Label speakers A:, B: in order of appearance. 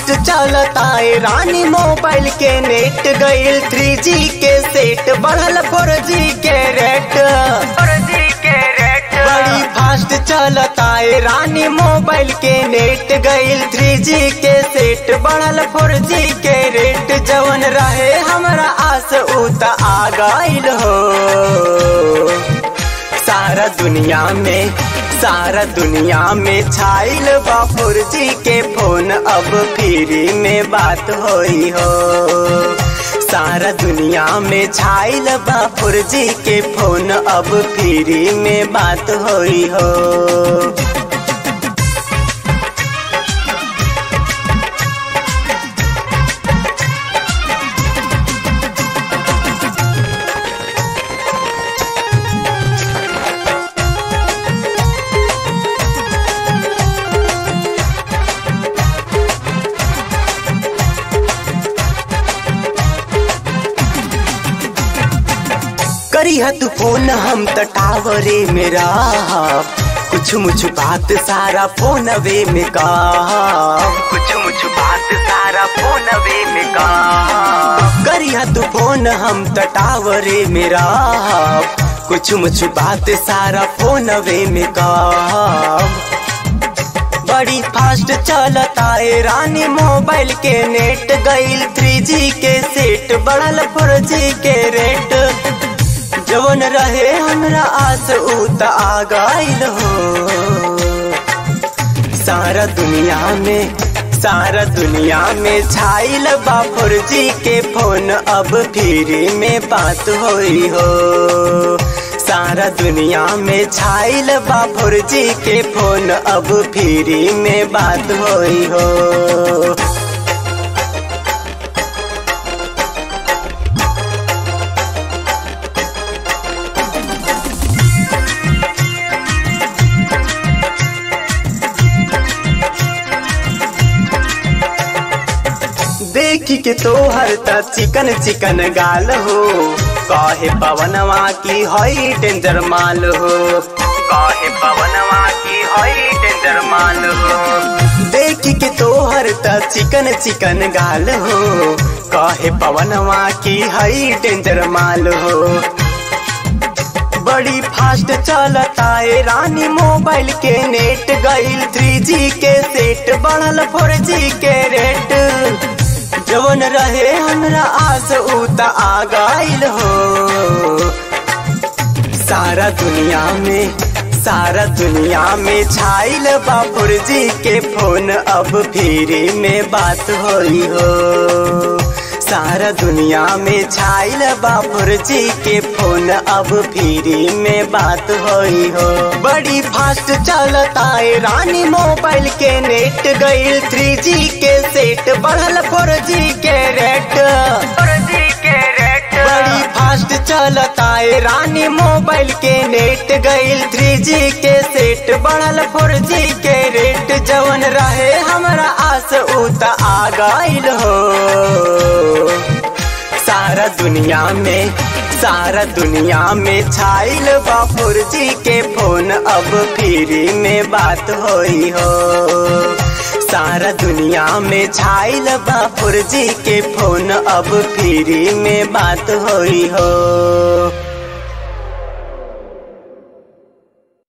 A: fast चलता है रानी मोबाइल के नेट गईल थ्री जी के सेट बढ़ल फोर जी के रेट बड़ी फास्ट चलता है रानी मोबाइल के नेट गईल थ्री जी के सेट बढ़ल फोर जी के रेट जवन रहे हमरा आस उत आ गईल हो सारा दुनिया में सारा दुनिया में छाइल बा फोर जी के फोन अब फ्री में बात होई हो सारा दुनिया में छाइल बा फोर जी के फोन अब फ्री में बात होई हो करी तू फोन हम त टावरे मेरा कुछ मुछ बात सारा फोन वे में का कुछ मुछ बात सारा फोन वे में का करी तू फोन हम त टावरे मेरा कुछ मुछ बात सारा फोन वे में का बड़ी फास्ट चलता है रानी मोबाइल के नेट गईल थ्री जी के सेट बढ़ल फोर जी के रेट जवन रहे हमरा आस उत आ गईल हो सारा दुनिया में सारा दुनिया में छाइल बापुर जी के फोन अब फ्री में बात होई हो सारा दुनिया में छाइल बापुर जी के फोन अब फ्री में बात होई हो देखी के तोहर त चिकन चिकन गाल हो कहे पवनवा की हई डेंजर माल हो कहे पवनवा की हई डेंजर माल हो देखी के तोहर त चिकन चिकन गाल हो कहे पवनवा की हई डेंजर माल हो बड़ी फास्ट चलता है रानी मोबाइल के नेट गईल थ्री जी के सेट बढ़ल फोर जी के रेट जवन रहे हमरा आस उत आ गईल हो सारा दुनिया में सारा दुनिया में छाइल बापुर जी के फोन अब फ्री में बात होई हो सारा दुनिया में छाइल बापुर जी के फोन अब फ्री में बात होई हो बड़ी फास्ट चलता है रानी मोबाइल के नेट गईल थ्री जी के सेट बढ़ल फोर जी के रेट बड़ी फास्ट चलता है रानी मोबाइल के नेट गईल थ्री जी के सेट बढ़ल फोर जी के रेट जवन रहे हमरा आस उत आ गईल हो सारा दुनिया में सारा दुनिया में छाइल बापुर जी के फोन अब फ्री में बात होई हो सारा दुनिया में छाइल बापुर जी के फोन अब फ्री में बात होई हो